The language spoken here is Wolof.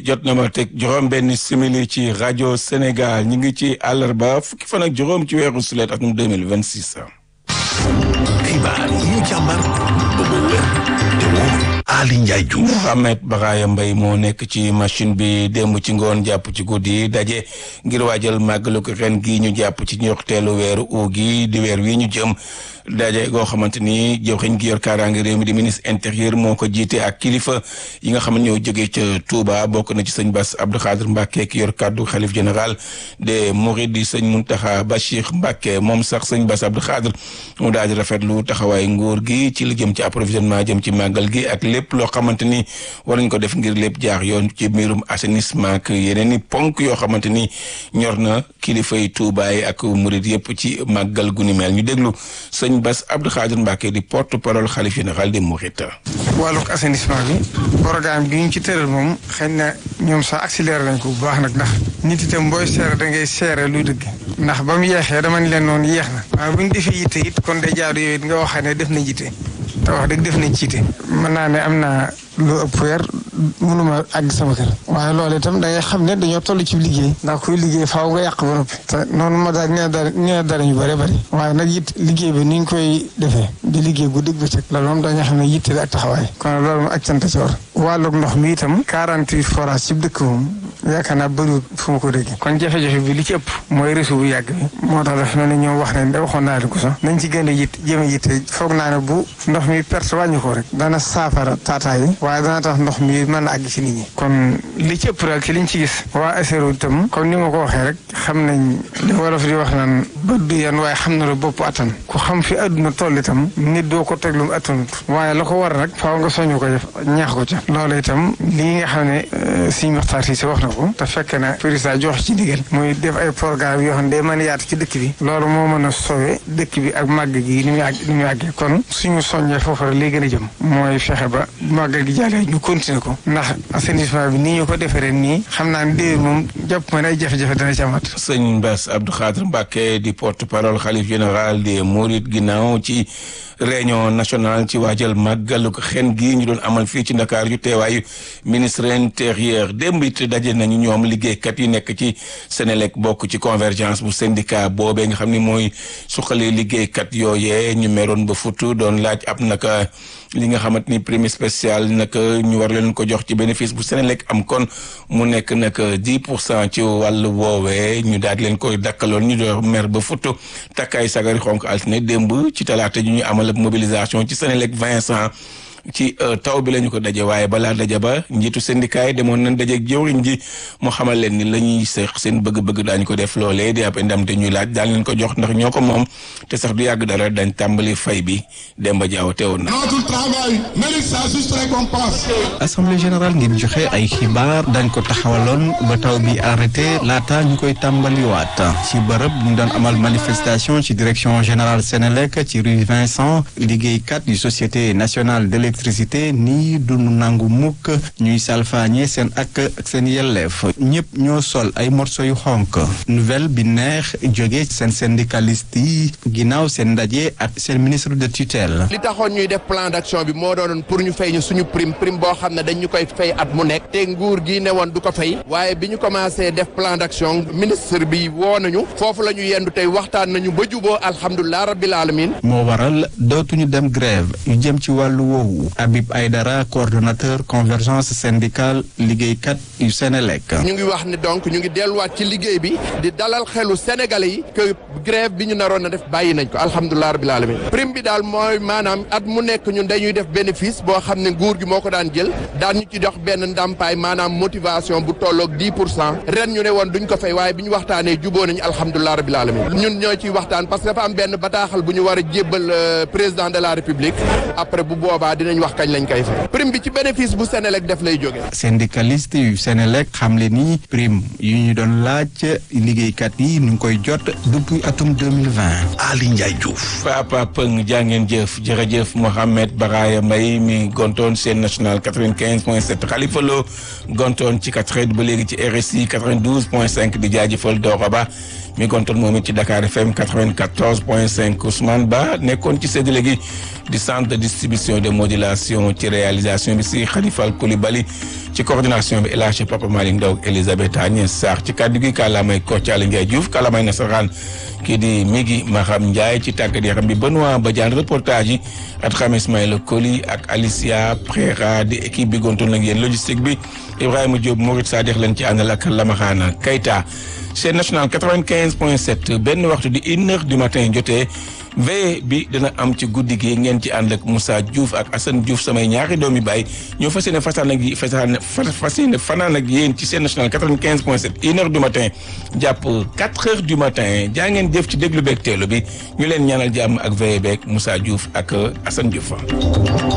jot na ma teg juróom benn simili ci rajo Sénégal ñu ngi ci àllarba fukki fan ak juróom ci weeru sulet atum 2026. xibaar yi ñu càmbar ba mu wér te wóor Ali Ndiaye Diouf Mohamed Baraya Mbaye moo nekk ci machine bi démb ci ngoon jàpp ci guddi daje ngir waajal màggalu ko ren gi ñu jàpp ci ñorteelu weeru u gi di weer wi ñu jëm daje goo xamante ni jëwriñ gi yor kaaraange réew mi di ministre intérieur moo ko jiite ak kilifa yi nga xam ne ñoo jógee ca Touba bokk na ci sëñ Bass Abdou Khadre Mbacke ki yor kaddu xalif général des Mourides di sëñ Mountakha Bachir Mbacke moom sax sëñ Bass Abdou Khadre mu daal di rafetlu taxawaay nguur gi ci li jëm ci approvisionnement jëm ci màggal gi ak lépp loo xamante ni war nañ ko def ngir lépp jaar yoon ci mbirum assainissement ak yeneen i ponk yoo xamante ni ñor na kilifa yi Touba yi ak Mouride yëpp ci màggal gu ni mel ñu déglu sëñ Bass Abdou Khadre Mbacke di porte parole xalif général des Mourides. wàllug assainissement bi programme bi ñu ci tëral moom xëy na ñoom sax accéléré nañ ko bu baax nag ndax nit itam booy seere da ngay seere luy dëgg ndax ba mu yeexee dama ne leen noonu yeex na waaye bu ñu defee yitte it kon day jaadu yooyu it nga waxee ne def nañ yitte te wax dëgg def nañ ci yitte mën naa ne am naa lu ëpp weer mënuma àgg sama kër waaye loolu itam da ngay xam ne dañoo toll ci liggéey ndax kuy liggéey faaw nga yàq ba noppi te noonu ma daal nee dara nee dara ñu bëri bëri waaye nag it liggéey bi ni ñu koy defee di liggéey guddi bëccëg loolu moom dañoo xam ne yitte la ak taxawaay kon loolu moom ak cant ci war wàllug ndox mi itam quarante forage ci dëkk moom yaakaar naa bëriwul fu ma ko déggee kon jafe-jafe bi li ci ëpp mooy réseau bu yàgg bi moo tax daf na ne ñoom wax nañ da waxoon naa leen ko sax nañ ci gën a yitt jëm a yitte foog naa ne bu ndox mi perte wàññi ko rek dana saafara taataa yi waaye dana tax ndox mi mën a àgg ci nit ñi kon li ci ëpp daal ci liñ ci gis waa ASERO itam comme ni ma ko waxee rek xam nañ li wolof di wax naan bët du yan waaye xam na la bopp attan ku xam fi àdduna toll itam nit doo ko teg lu mu attanut waaye la ko war rek faaw nga soñu ko def ñaax ko ca loolu itam lii nga xam ne suñu waxtaan si wax na ko te fekk na président jox ci ndigal muy def ay programme yoo xam ne day mën a yaatu ci dëkk bi loolu moo mën a sowe dëkk bi ak màgg gi ni muy àgg ni muy àggee kon suñu soññee foofu rek lay gën a jëm mooy fexe ba màgg gi jàllee ñu continuer ko ndax assainissement bi nii ñu ko defee ren nii xam naa ne déwén moom jàpp ma ne ay jafe-jafe dana ci amaat. sëñ Bass Abdou Khadre Mbacke di porte parole xalif général des Mourides ginnaaw ci réunion nationale ci waajal màggalu ko xen gi ñu doon amal fii ci Ndakaar yu teewaayu ministre intérieur démb it daje nañu ñoom liggéeykat yi nekk ci Sénélec bokk ci convergence bu syndicat boobee nga xam ni mooy suqali liggéeykat yooyee ñu meroon ba futu doon laaj ab naka li nga xamante ni prime spécial naka ñu war leen ko jox ci bénéfice bu Sénélec am kon mu nekk nag dix pour cent ci wàllu woowee ñu daal leen koy dakkaloon ñu doon mer ba futu takkaay sagari xonk altine démb ci talaata ju ñu amal mobilisation ci Sénélec Vincent ci taw bi la ñu ko daje waaye balaa daje ba njiitu syndicat yi demoon nañ daje ak jëwriñ ji mu xamal leen ni la ñuy seex seen bëgg-bëgg daañu ko def loolee di ab ndam te ñuy laaj daan leen ko jox ndax ñoo ko moom te sax du yàgg dara dañ tàmbali fay bi Demba Diaw teewoon na. Notre travail mérite sa juste récompense. assemblée générale ngir joxe ay xibaar dañ ko taxawaloon ba taw bi arrêté laata ñu koy tàmbaliwaat ci bërëb ñu doon amal manifestation ci direction générale Sénélec ci rue Vincent liggéeykat yu société nationale de électricité nii du nangu mukk ñuy salfaañe seen ak ak seen yelleef ñëpp ñoo sol ay morceau yu xonk nouvelle bi neex jóge seen syndicaliste yi ginnaaw seen ndaje ak seen ministre de tutelle li taxoon ñuy def plan d'action bi moo doonoon pour ñu fay ñu suñu prime prime boo xam ne dañ ñu koy fay at mu nekk te nguur gi ne woon du ko fay waaye bi ñu commencé def plan d'action ministre bi woo nañu foofu la ñu yendu tey waxtaan nañu ba juboo alhamdulilah rabbil alamin moo waral dootuñu dem grève yu jëm ci wàllu woowu Habib Aydara coordonnateur convergence syndicale liggéeykat yu Sénélec ñu ngi wax ne donc ñu ngi delluwaat ci liggéey bi di dalal xelu Sénégalais yi que grève bi ñu naroon na def bàyyi nañ ko alhamdulilah rabbil alamin prime bi daal mooy maanaam at mu nekk ñun dañuy def bénéfice boo xam ne nguur gi moo ko daan jël daan ñu ci jox benn ndàmpaay maanaam motivation bu tolloog 10 pour cent ren ñu ne woon duñ ko fay waaye bi ñu waxtaanee juboo nañu alhamdulilah rabbil alamin ñun ñoo ciy waxtaan parce que dafa am benn bataaxal bu ñu war a jébbal président de la république après bu boobaa dinañ wax kañ lañ koy fay prime bi ci bénéfice bu Sénélec def lay jógee. syndicaliste yu Sénélec xamle ni prime yu ñu doon laaj liggéeykat yi ñu ngi koy jot depuis atum 2020. Ali Ndiaye Diouf. Papa Pëng jàngeen jëf jërëjëf Mohamed Baraya Mbaye mi gontoon seen national 95 point 7 Khalifa Lo gontoon ci 4 ba léegi ci RSI 92 point 5 di jaajëfal Doro Ba mi gontoon moom it ci Dakar FM 94 point 5 Ousmane Ba nekkoon ci séddale gi di centre de distribution de modulation ci réalisation bi si Khalifa Koulibaly ci coordination bi El Hadj Papa Malick Ndaw Elisabeth Agnès Sarr ci kàddu gi kàllaamay Koccaali Ndiaye Diouf kàllaamay nasaraan kii di Migi Maham Ndiaye ci tàggat yaram bi Benoît Badiane reportage yi at xam Ismaïla Koli ak Alicia Prera di équipe bi gontoon nag yéen logistique bi Ibrahima Diop Mourid Sadikh leen ci àndal ak Lamaxaana Keita chaîne nationale 95 point 7 benn waxtu di une heure du matin jotee veillée bi dina am ci guddi gi ngeen ci ànd ak Moussa Diouf ak Assane Diouf samay ñaari doomi baay ñoo fas yéene fasaan ak yi fasaan fas yéene fanaan ak yéen ci chaîne nationale 95 point 7 une heure du matin jàpp 4 heures du matin jaa ngeen jëf ci déglu beeg teelu bi ñu leen ñaanal jàmm ak veillée beeg Moussa Diouf ak Assane Diouf